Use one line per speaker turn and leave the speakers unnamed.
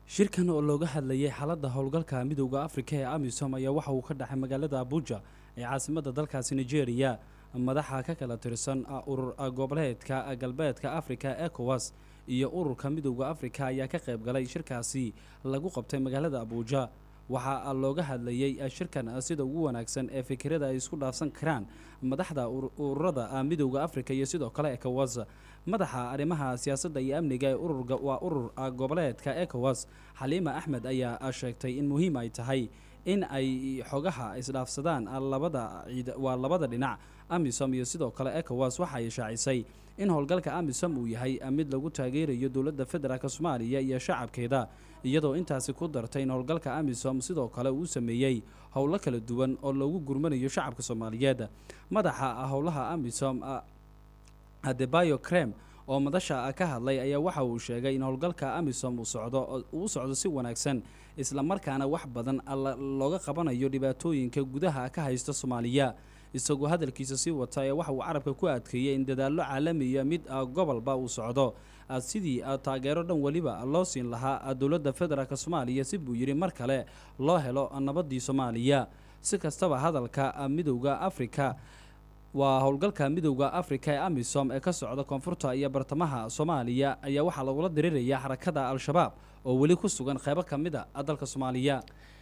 shirkan oo looga hadlayay xaaladda howlgalka midowda afrika ee amisom ayaa waxa uu ka dhacay magaalada abuja ee caasimadda dalkaasi nigeria madaxa ka kala tirsan urur goboleedka galbeedka afrika ecowas iyo ururka midowda afrika ayaa ka qayb galay shirkaasi lagu qabtay magaalada abuja waxaa looga hadlayay shirkan sida ugu wanaagsan ee fikirada ay isku dhaafsan karaan madaxda ururada midowda afrika iyo sidoo kale ecowas madaxa arrimaha siyaasadda iyo amniga ee ururga waa urur goboleedka ecowas xaliima axmed ayaa sheegtay in muhiim ay tahay in ay xogaha isdhaafsadaan labada waa labada dhinac amisom iyo sidoo kale ecowas waxa ay shaacisay in howlgalka amisom uu yahay mid lagu taageerayo dowladda federaalk soomaaliya iyo shacabkeeda iyadoo intaasi ku dartay in howlgalka amisom sidoo kale uu sameeyey howlo kala duwan oo loogu gurmanayo shacabka soomaaliyeed madaxa howlaha amisom adebayo crem oo madasha ka hadlay ayaa waxa uu sheegay in howlgalka amisom uu socdo uu socdo si wanaagsan islamarkaana wax badan looga qabanayo dhibaatooyinka gudaha ka haysta soomaaliya isagoo hadalkiisa sii wata ee waxa uu carabka ku adkeeyey in dadaallo caalamiya mid gobolba uu socdo sidii taageero dhan weliba loo siin lahaa dowladda federaalk soomaaliya si buu yidhi mar kale loo helo nabaddii soomaaliya si kastaba hadalka midowda afrika waa howlgalka midowda afrika ee amisom ee ka socda koonfurta iyo bartamaha soomaaliya ayaa waxaa lagula diriraya xarakada al-shabaab oo weli ku sugan qaybo ka mid a dalka soomaaliya